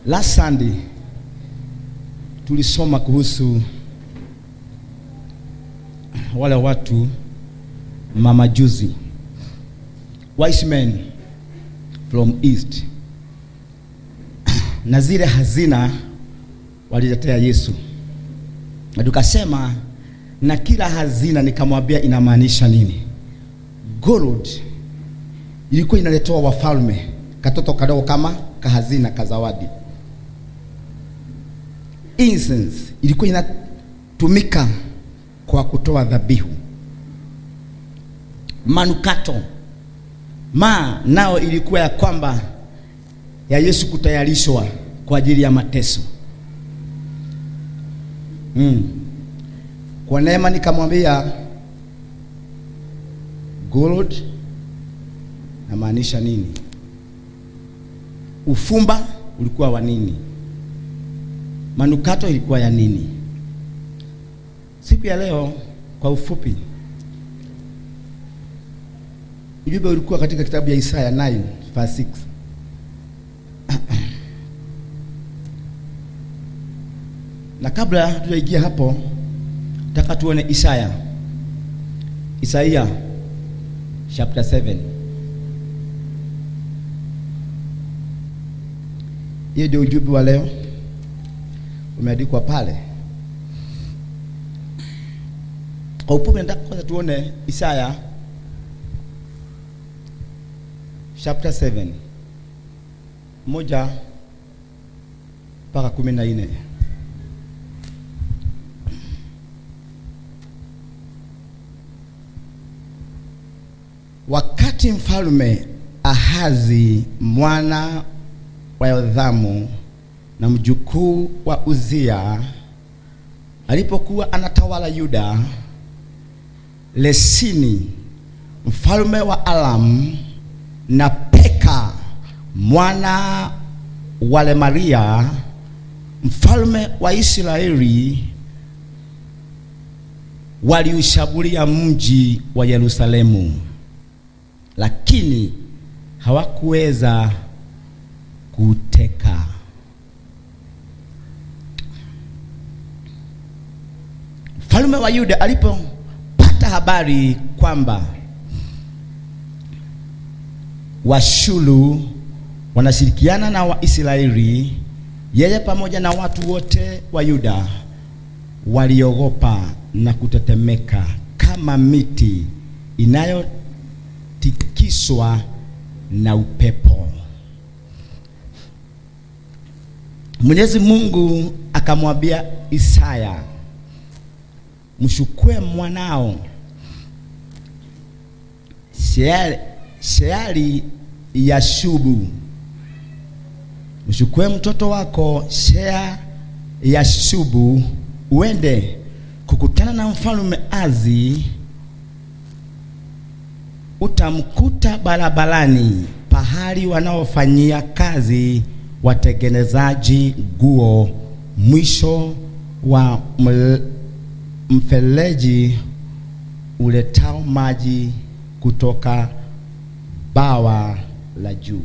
Last Sunday tulisoma kuhusu wale watu mamajuzi, wise men from east, na zile hazina waliletea Yesu, na tukasema na kila hazina nikamwambia inamaanisha nini. Gold ilikuwa inaletewa wafalme, katoto kadogo kama kahazina kazawadi. Incense ilikuwa inatumika kwa kutoa dhabihu. Manukato ma nao ilikuwa ya kwamba ya Yesu kutayarishwa kwa ajili ya mateso. Mm. Kwa neema nikamwambia gold namaanisha nini? Ufumba ulikuwa wa nini? Manukato ilikuwa ya nini? Siku ya leo kwa ufupi, ujumbe ulikuwa katika kitabu ya Isaya 9 verse 6. Na kabla tujaingia hapo, nataka tuone Isaya, Isaia chapter 7. Hiyo ndio ujumbe wa leo umeandikwa pale. Kwa ufupi, nataka kwanza tuone Isaya chapter 7 moja mpaka kumi na nne. Wakati mfalme Ahazi mwana wa Yothamu na mjukuu wa Uzia alipokuwa anatawala Yuda, Lesini mfalme wa Alam na Peka mwana wa Lemaria mfalme wa Israeli waliushambulia mji wa Yerusalemu, lakini hawakuweza kuteka. Mfalme wa Yuda alipopata habari kwamba Washulu wanashirikiana na Waisraeli, yeye pamoja na watu wote wa Yuda waliogopa na kutetemeka kama miti inayotikiswa na upepo. Mwenyezi Mungu akamwambia Isaya, mshukue mwanao Sheali, Sheali Yashubu, mshukue mtoto wako Shea Yashubu, uende kukutana na mfalme Azi, utamkuta barabarani pahali wanaofanyia kazi watengenezaji nguo, mwisho wa mfereji uletao maji kutoka bawa la juu.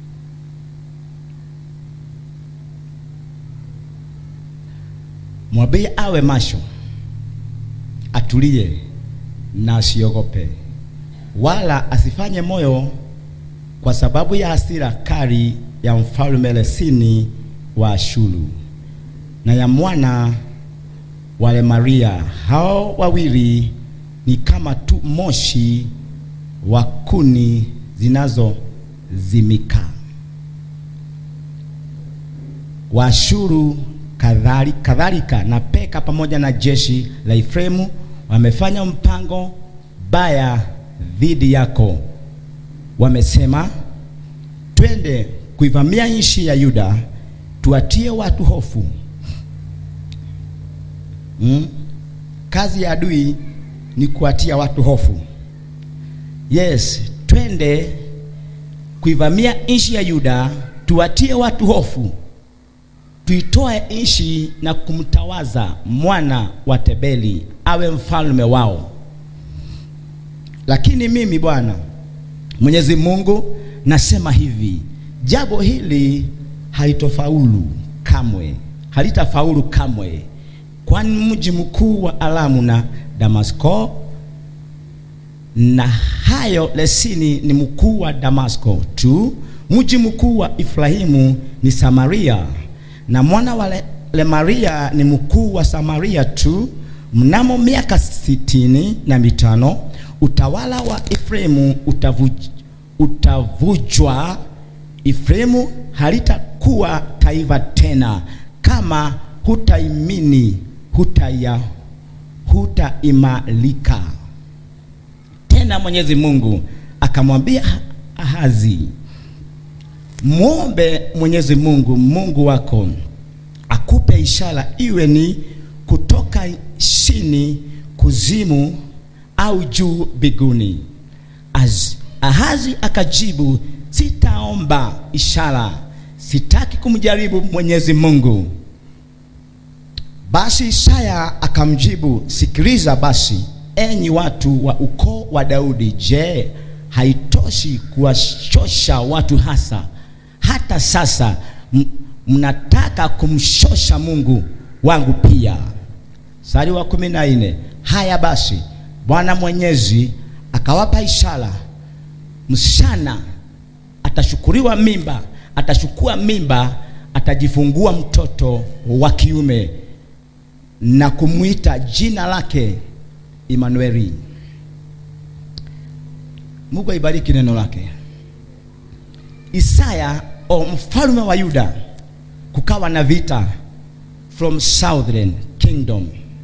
Mwambie awe macho, atulie na asiogope, wala asifanye moyo kwa sababu ya hasira kali ya mfalme Resini wa Ashuru na ya mwana wa Lemaria. Hao wawili ni kama tu moshi wa kuni zinazozimika. Waashuru kadhalika, kadhalika na Peka pamoja na jeshi la Efraimu wamefanya mpango baya dhidi yako. Wamesema, twende kuivamia nchi ya Yuda, tuatie watu hofu. Hmm? Kazi ya adui ni kuatia watu hofu. Yes, twende kuivamia nchi ya Yuda, tuwatie watu hofu, tuitoe nchi na kumtawaza mwana wa Tebeli awe mfalme wao. Lakini mimi Bwana Mwenyezi Mungu nasema hivi, jambo hili halitofaulu kamwe, halitafaulu kamwe, kwani mji mkuu wa Aramu na Damasko na hayo Lesini ni mkuu wa Damasko tu. Mji mkuu wa Efraimu ni Samaria, na mwana wa Le- Lemaria ni mkuu wa Samaria tu. Mnamo miaka sitini na mitano utawala wa Efraimu utavuj, utavujwa. Efraimu halitakuwa taifa tena, kama hutaimini hutaya hutaimarika tena Mwenyezi Mungu akamwambia Ahazi, mwombe Mwenyezi Mungu Mungu wako akupe ishara, iwe ni kutoka chini kuzimu au juu biguni. Az, Ahazi akajibu, sitaomba ishara, sitaki kumjaribu Mwenyezi Mungu. Basi Isaya akamjibu, sikiliza basi, enyi watu wa ukoo wa Daudi, je, haitoshi kuwashosha watu hasa hata sasa m- mnataka kumshosha Mungu wangu pia? Mstari wa kumi na nne. Haya basi, Bwana Mwenyezi akawapa ishara, msichana atashukuriwa mimba, atachukua mimba, atajifungua mtoto wa kiume na kumwita jina lake Imanueli. Mungu aibariki neno lake. Isaya o mfalme wa Yuda, kukawa na vita from southern kingdom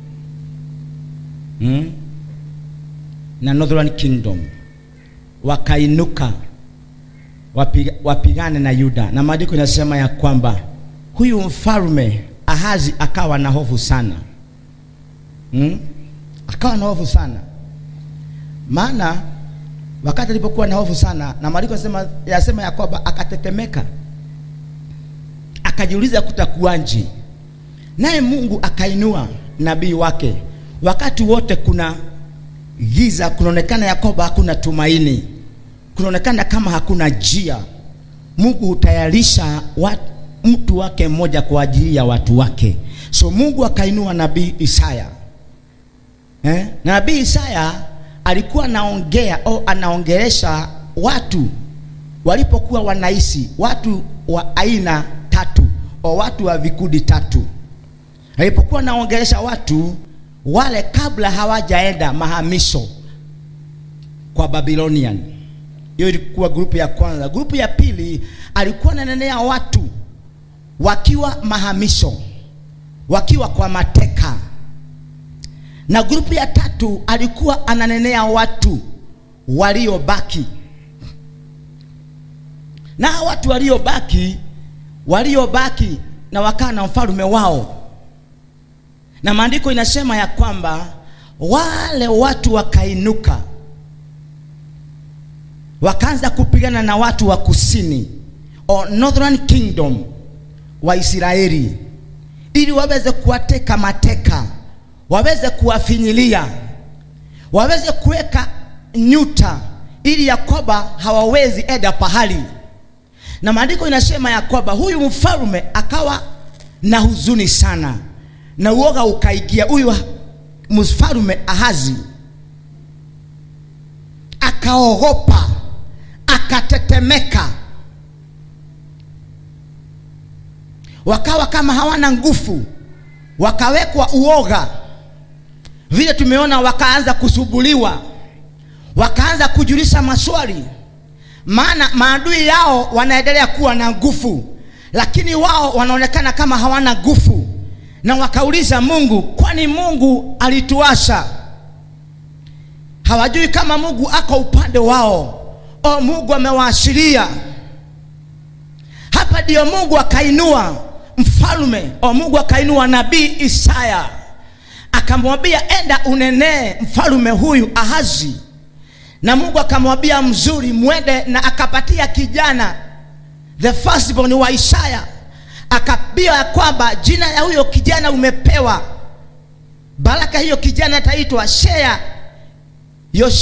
hmm? na northern kingdom wakainuka wapiga, wapigane na Yuda, na maandiko inasema ya kwamba huyu mfalme Ahazi akawa na hofu sana hmm? akawa na hofu sana maana wakati alipokuwa na hofu sana, na maandiko yasema, yasema ya kwamba akatetemeka, akajiuliza kutakuwaje. Naye Mungu akainua nabii wake. Wakati wote kuna giza, kunaonekana ya kwamba hakuna tumaini, kunaonekana kama hakuna njia. Mungu hutayarisha wat, mtu wake mmoja kwa ajili ya watu wake. So Mungu akainua nabii Isaya eh? Na nabii Isaya alikuwa anaongea au anaongelesha watu walipokuwa wanaishi, watu wa aina tatu au watu wa vikundi tatu. Alipokuwa anaongelesha watu wale kabla hawajaenda mahamisho kwa Babylonian. Hiyo ilikuwa grupu ya kwanza. Grupu ya pili alikuwa ananenea watu wakiwa mahamisho, wakiwa kwa mateka na grupu ya tatu alikuwa ananenea watu waliobaki, na watu waliobaki waliobaki na wakaa na mfalme wao, na maandiko inasema ya kwamba wale watu wakainuka wakaanza kupigana na watu wa kusini or northern kingdom wa Israeli ili waweze kuwateka mateka waweze kuwafinyilia, waweze kuweka nyuta, ili Yakoba hawawezi enda pahali. Na maandiko inasema ya kwamba huyu mfalme akawa na huzuni sana, na uoga ukaigia huyu mfalme Ahazi, akaogopa, akatetemeka, wakawa kama hawana nguvu, wakawekwa uoga vile tumeona, wakaanza kusubuliwa, wakaanza kujulisha maswali, maana maadui yao wanaendelea kuwa na nguvu, lakini wao wanaonekana kama hawana nguvu, na wakauliza Mungu, kwani Mungu alituasha? Hawajui kama Mungu ako upande wao o Mungu amewaashiria. Hapa ndio Mungu akainua mfalme o Mungu akainua nabii Isaya akamwambia enda unenee mfalume huyu Ahazi, na Mungu akamwambia mzuri, mwende na akapatia kijana the firstborn wa Isaya, akambia ya kwamba jina ya huyo kijana umepewa baraka, hiyo kijana ataitwa Shea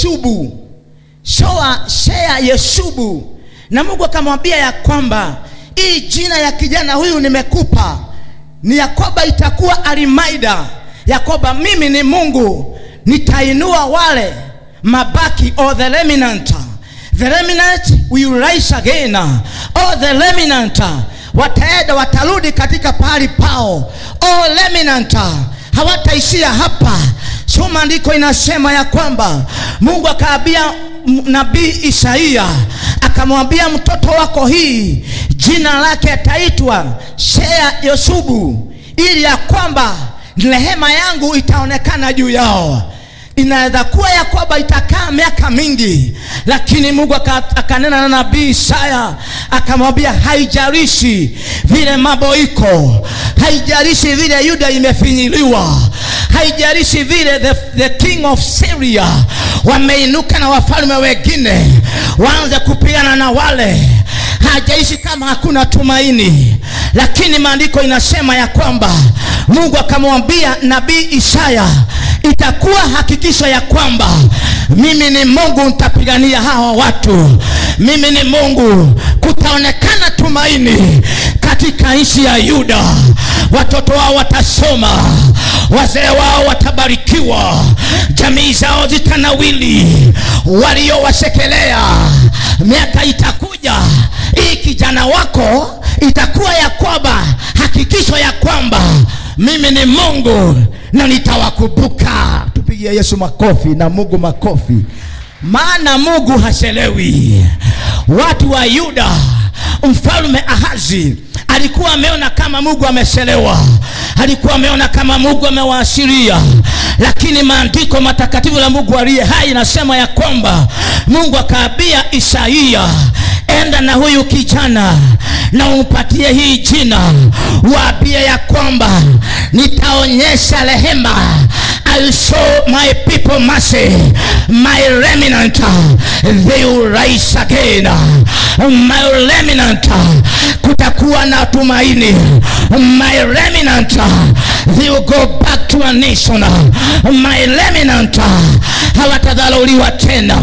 Yoshubu, Shoa Shea Yeshubu. Na Mungu akamwambia ya kwamba hii jina ya kijana huyu nimekupa ni yakoba itakuwa arimaida yakoba mimi ni mungu nitainua wale mabaki or the remnant the remnant will rise again or the remnant wataenda watarudi katika pahali pao or remnant hawataishia hapa so maandiko inasema ya kwamba mungu akaambia m- nabii isaia akamwambia mtoto wako hii jina lake ataitwa shea yosubu ili ya kwamba rehema yangu itaonekana juu yao inaweza kuwa ya kwamba itakaa miaka mingi lakini mungu aka- akanena na nabii isaya akamwambia haijarishi vile mambo iko haijarishi vile yuda imefinyiliwa haijarishi vile the, the king of syria wameinuka na wafalme wengine waanze kupigana na wale hajaishi kama hakuna tumaini lakini maandiko inasema ya kwamba mungu akamwambia nabii isaya itakuwa hakikisho ya kwamba mimi ni mungu nitapigania hawa watu mimi ni mungu kutaonekana tumaini katika nchi ya yuda watoto wao watasoma wazee wao watabarikiwa jamii zao zitanawili waliowasekelea miaka itakuja hii kijana wako itakuwa ya kwamba hakikisho ya kwamba mimi ni mungu na nitawakumbuka tupigie yesu makofi na mungu makofi maana mungu hachelewi watu wa yuda mfalme ahazi alikuwa ameona kama mungu amechelewa alikuwa ameona kama mungu amewaashiria lakini maandiko matakatifu la mungu aliye hai inasema ya kwamba mungu akaambia isaia enda na huyu kijana na umpatie hii jina waambie ya kwamba nitaonyesha rehema I'll show my people mercy my remnant they will rise again my remnant kutakuwa na tumaini my remnant they will go back to a nation my remnant hawatadharauliwa tena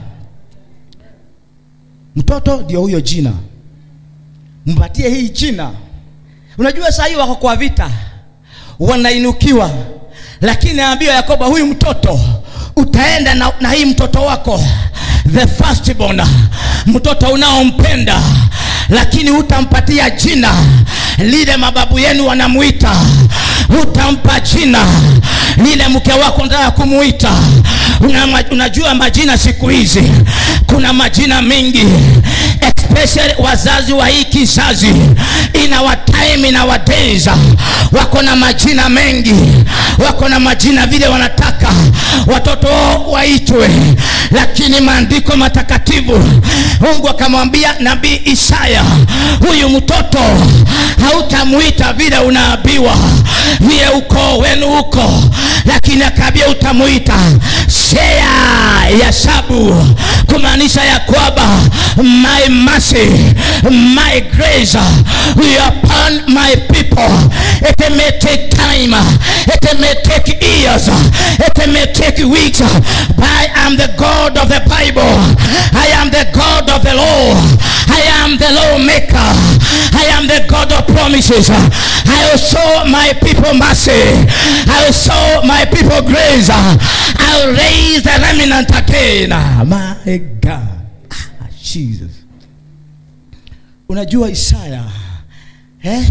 mtoto ndio huyo jina mpatie hii jina unajua saa hii wako kwa vita wanainukiwa lakini aambiwa yakoba huyu mtoto utaenda na, na hii mtoto wako the firstborn mtoto unaompenda lakini hutampatia jina lile mababu yenu wanamwita hutampa jina lile mke wako nataka kumuita Una, unajua majina siku hizi kuna majina mengi especially wazazi wa hii kizazi in our time in our days wako na majina mengi wako na majina vile wanataka watoto wao waitwe lakini maandiko matakatifu mungu akamwambia nabii isaya huyu mtoto hautamuita vile unaambiwa vile ukoo wenu huko lakini akaambia utamuita shea ya sabu kumaanisha ya kwamba my mercy my grace will upon my people it may take time it may take years it may take weeks but I am the God of the Bible I am the God of the law I am the lawmaker I am the God of promises I will show my people mercy I will show my people grace I will raise the remnant again my God ah, Jesus unajua Isaya eh?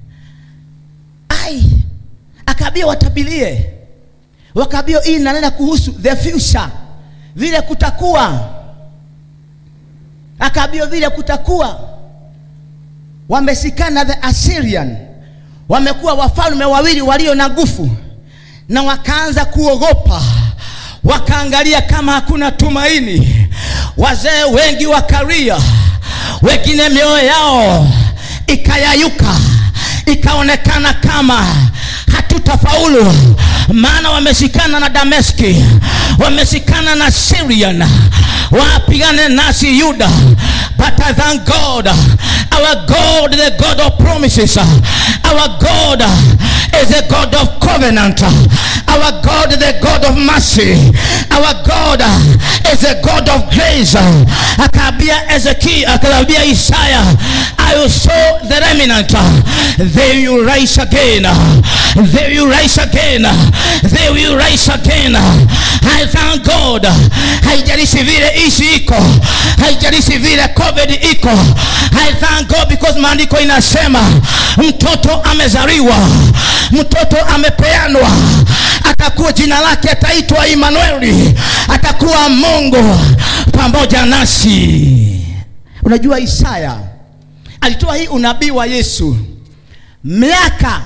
ai akaambia watabilie wakaambia hii nanena kuhusu the future vile kutakuwa akaambia vile kutakuwa wamesikana the assyrian wamekuwa wafalme wawili walio na nguvu na wakaanza kuogopa wakaangalia kama hakuna tumaini wazee wengi wakaria wengine mioyo yao ikayayuka ikaonekana kama hatutafaulu maana wameshikana na dameski wameshikana na syrian wapigane nasi yuda but I thank God our God the God of promises our God is the God of covenant our God the God of mercy our God is a God of grace. Akaambia Ezekiel, akaambia Isaya, I will show the remnant. They will rise again. They will rise again. They will rise again. I thank God. Haijalishi vile ishi iko, haijalishi vile COVID iko. I thank God because maandiko inasema mtoto amezaliwa, mtoto amepeanwa, atakuwa jina lake ataitwa Emmanueli, atakuwa Mungu pamoja nasi. Unajua Isaya alitoa hii unabii wa Yesu miaka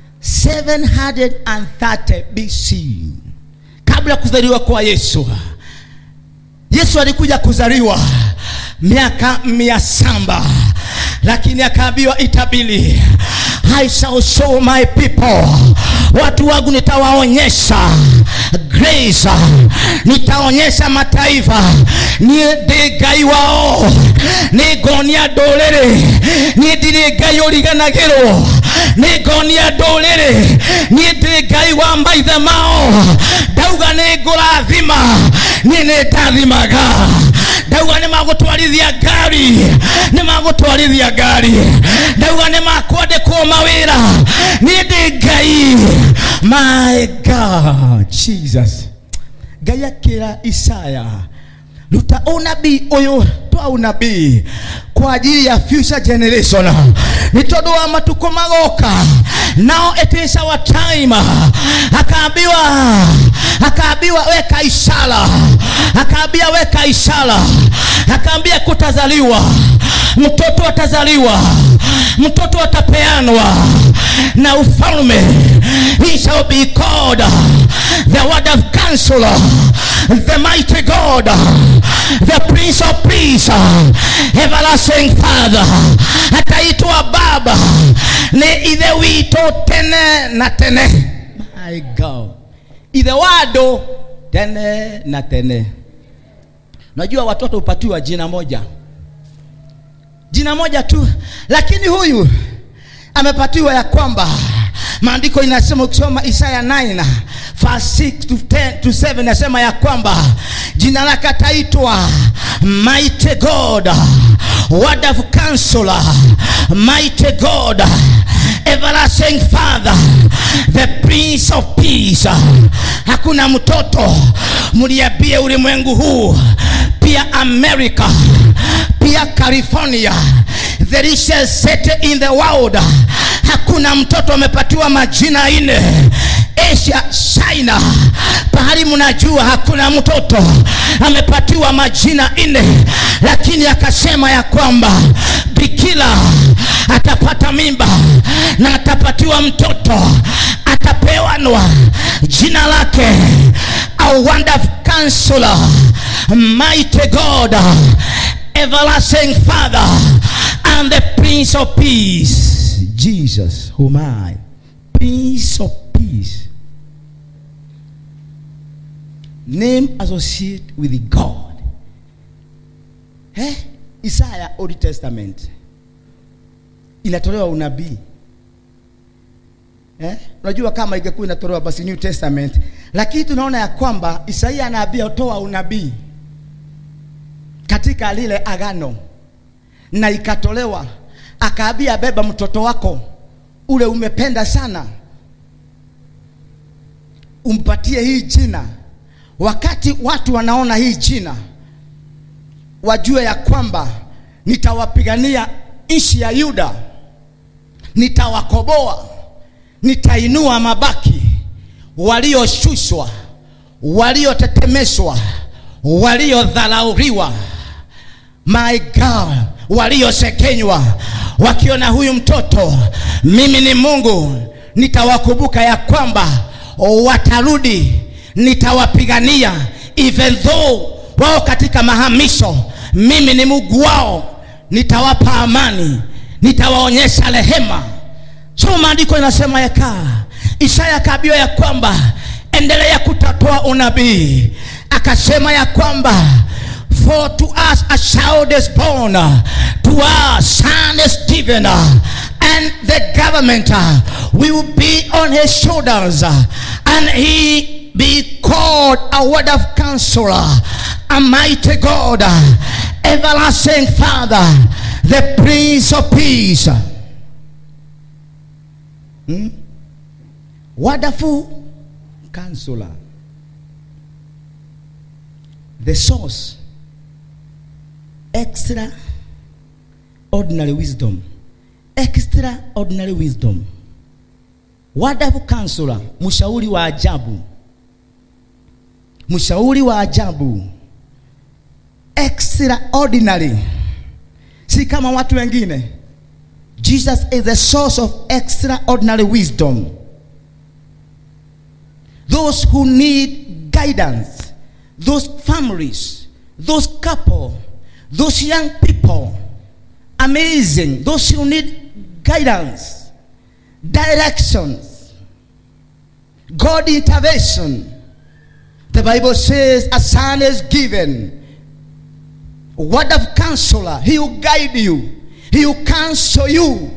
730 BC kabla ya kuzaliwa kwa Yesu. Yesu alikuja kuzaliwa miaka mia saba lakini akaambiwa itabili I shall show my people, watu wangu nitawaonyesha grace, nitaonyesha mataifa niä ndä ngai wao nä ngonia ndå rä rä niä ndirä ngai å riganagä rwo nä ngonia ndå rä rä niä ndä ngai wa maithe mao ndauga nä ngå rathima niä nä ndathimaga ndauga nä magå twarithia ngari nä magå twarithia ngari ndauga nä makwandäkwo mawä ra niä ndä ngai my god jesus ngai akä ra isaya ruta unabii uyu twa unabii kwa ajili ya future generation nä tondå wa matukå magoka now it is our time akaambiwa akaambiwa weka ishara akaambia weka ishara akaambia kutazaliwa mtoto atazaliwa mtoto atapeanwa na ufalme he shall be called the word of counselor the mighty god the prince of peace everlasting father ataitwa baba ni ithe witå tene na tene my god ithe wandå tene na tene najua watoto hupatiwa jina moja jina moja tu lakini huyu amepatiwa ya kwamba maandiko inasema ukisoma isaya 9 verse 6 to 10 to 7 nasema ya kwamba jina lake ataitwa mighty god word of counselor mighty god everlasting father the prince of peace hakuna mtoto mliambie ulimwengu huu pia america pia california the richest city in the world hakuna mtoto amepatiwa majina ine asia china pahali mnajua hakuna mtoto amepatiwa majina ine lakini akasema ya kwamba bikila atapata mimba na atapatiwa mtoto atapewanwa jina lake a wonderful counselor mighty god everlasting father and the prince of peace jesus whom i prince of peace name associate with god eh? isaya old testament inatolewa unabii eh? unajua kama ingekuwa inatolewa basi new testament lakini tunaona ya kwamba isaia anaambia toa unabii katika lile agano na ikatolewa akaambia beba mtoto wako ule umependa sana umpatie hii jina wakati watu wanaona hii jina wajue ya kwamba nitawapigania nchi ya yuda nitawakoboa nitainua mabaki walioshushwa waliotetemeshwa waliodharauriwa my god waliosekenywa wakiona huyu mtoto mimi ni mungu nitawakumbuka ya kwamba watarudi nitawapigania even though wao katika mahamisho mimi ni mungu wao nitawapa amani nitawaonyesha rehema so maandiko inasema yakaa isaya akaambiwa ya kwamba endelea kutatoa unabii akasema ya kwamba for to us a child is born to us son is given and the government will be on his shoulders and he be called a word of counselor, a mighty God, everlasting Father, the Prince of Peace. Hmm? Wonderful counselor. The source. Extra ordinary wisdom. Extraordinary wisdom. Wonderful counselor, mshauri wa ajabu. Mshauri wa ajabu. Extraordinary. Si kama watu wengine. Jesus is the source of extraordinary wisdom. Those who need guidance, those families, those couple, those young people, amazing, those who need guidance, directions, God intervention. The Bible says a son is given, a word of counselor. He will guide you. He will counsel you.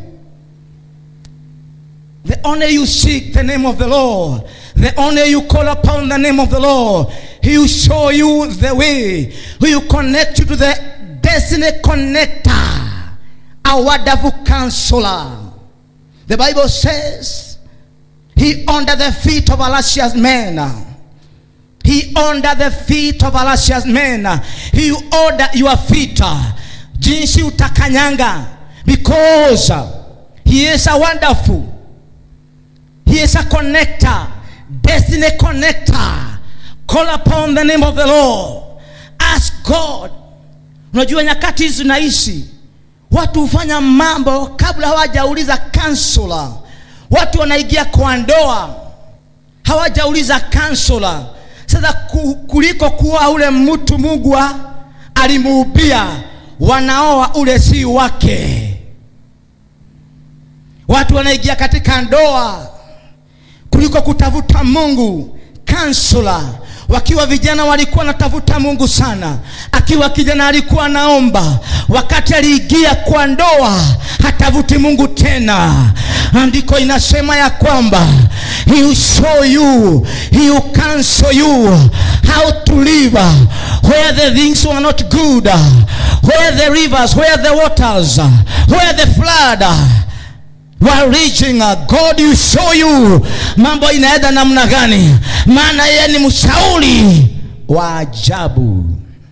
The honor you seek the name of the Lord, the honor you call upon the name of the Lord, He will show you the way. He will connect you to the destiny connector, a wonderful counselor. The Bible says He under the feet of Elisha's men. He under the feet of Elisha's men. He order your feet jinsi utakanyanga because he is a wonderful he is a connector destiny connector call upon the name of the lord ask god unajua nyakati hizi zinaishi watu hufanya mambo kabla hawajauliza kansula watu wanaingia kwa ndoa hawajauliza kansula sasa ku- kuliko kuwa ule mtu mungu alimuubia wanaoa ule si wake watu wanaingia katika ndoa kuliko kutafuta mungu kansula wakiwa vijana walikuwa wanatafuta mungu sana akiwa kijana alikuwa anaomba wakati aliingia kwa ndoa hatafuti mungu tena andiko inasema ya kwamba he will show you he will counsel you how to live where the things were not good where the rivers where the waters where the flood were reaching god will show you mambo inaenda namna gani maana yeye ni mshauri wa ajabu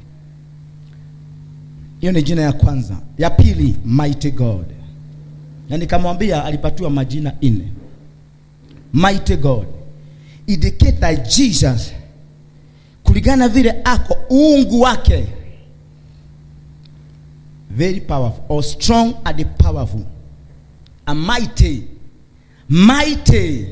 hiyo ni jina ya kwanza ya pili mighty god na nikamwambia alipatiwa majina nne mighty god indicate that jesus kulingana vile ako uungu wake very powerful or strong and powerful a mighty mighty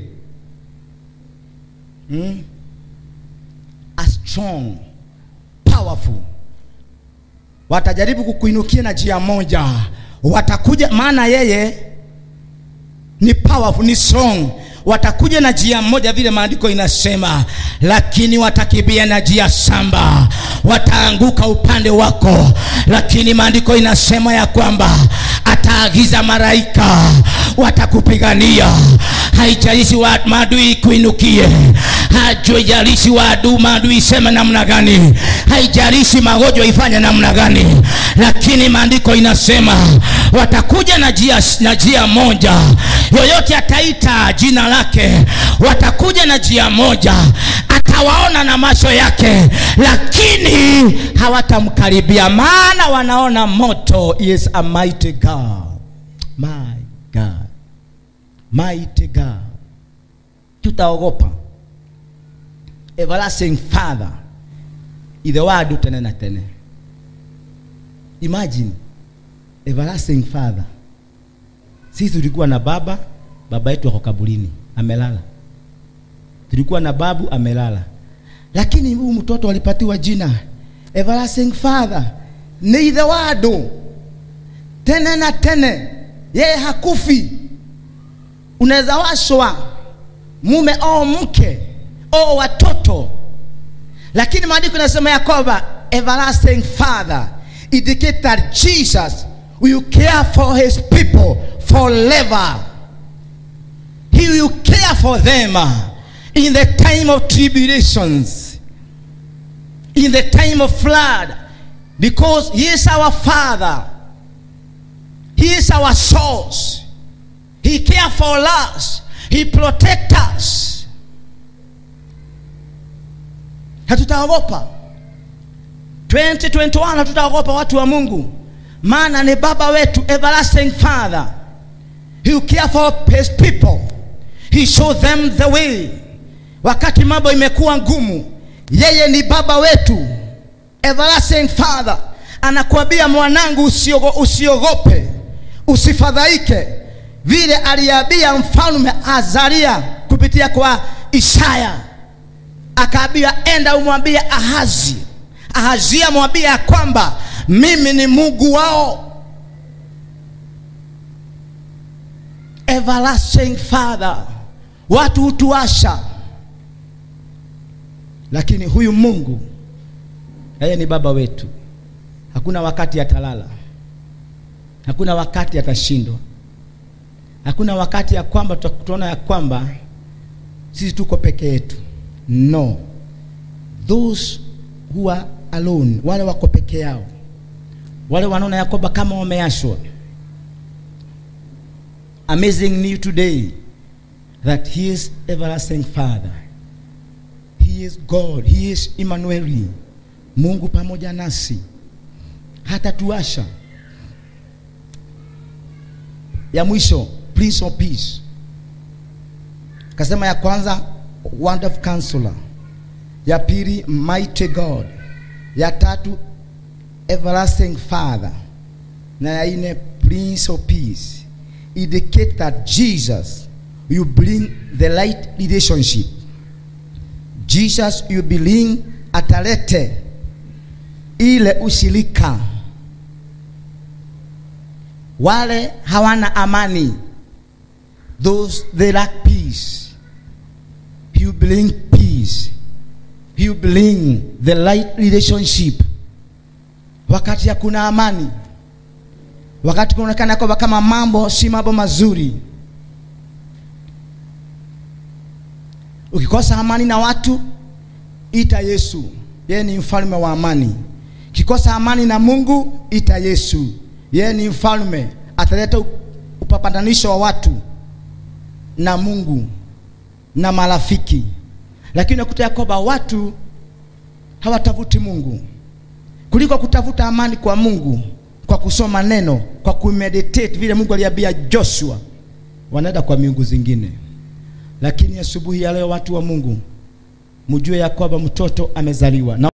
hmm? a strong powerful watajaribu kukuinukia na njia moja watakuja maana yeye ni powerful ni strong watakuja na njia moja vile maandiko inasema lakini watakibia na njia samba wataanguka upande wako lakini maandiko inasema ya kwamba ataagiza malaika watakupigania haijalishi wa maadui kuinukie haijalishi waadu maadui iseme namna gani haijalishi magonjwa ifanye namna gani lakini maandiko inasema watakuja na njia na njia moja yoyote ataita jina lake watakuja na njia moja atawaona na macho yake lakini hawatamkaribia maana wanaona moto He is a mighty god my god mighty god tutaogopa everlasting father ithe wadu tene na tene imagine everlasting father sisi tulikuwa na baba baba yetu ako kaburini amelala tulikuwa na babu amelala lakini huyu mtoto alipatiwa jina everlasting father ni ithe wadu tene na tene yeye hakufi unaweza washwa mume au mke au watoto lakini maandiko inasema ya kwamba everlasting father indicate that jesus will care for his people forever he will care for them in the time of tribulations, in the time of flood, because He is our Father, He is our source, He cares for us, He protects us. Hatutaogopa 2021, hatutaogopa watu wa Mungu, maana ni baba wetu, everlasting Father. He care for his people. He show them the way. Wakati mambo imekuwa ngumu, yeye ni baba wetu, everlasting Father. Anakuambia mwanangu, usiogo, usiogope, usifadhaike, vile aliambia mfalme Azaria kupitia kwa Isaya, akaambia enda umwambie Ahazi, Ahazia mwambie ya kwamba mimi ni Mungu wao everlasting father watu hutuasha lakini huyu mungu yeye ni baba wetu hakuna wakati atalala hakuna wakati atashindwa hakuna wakati ya kwamba tutaona ya kwamba sisi tuko peke yetu no those who are alone wale wako peke yao wale wanaona ya kwamba kama wameashwa amazing new today that he is everlasting father he is god he is emmanuel mungu pamoja nasi hata tuasha ya mwisho prince of peace kasema ya kwanza wonderful counselor ya pili mighty god ya tatu everlasting father na ya nne prince of peace indicate that Jesus you bring the right relationship. Jesus you bring atalete ile ushirika. Wale hawana amani, those they lack peace. You bring peace. You bring the right relationship. Wakati hakuna amani, wakati kunaonekana kwamba kama mambo si mambo mazuri, ukikosa amani na watu, ita Yesu, yeye ni mfalme wa amani. Kikosa amani na Mungu, ita Yesu, yeye ni mfalme, ataleta upapatanisho wa watu na Mungu na marafiki. Lakini unakuta ya kwamba watu hawatafuti Mungu kuliko kutafuta amani kwa Mungu kwa kusoma neno, kwa kumeditate vile Mungu aliambia Joshua, wanaenda kwa miungu zingine. Lakini asubuhi ya leo, watu wa Mungu, mjue ya kwamba mtoto amezaliwa na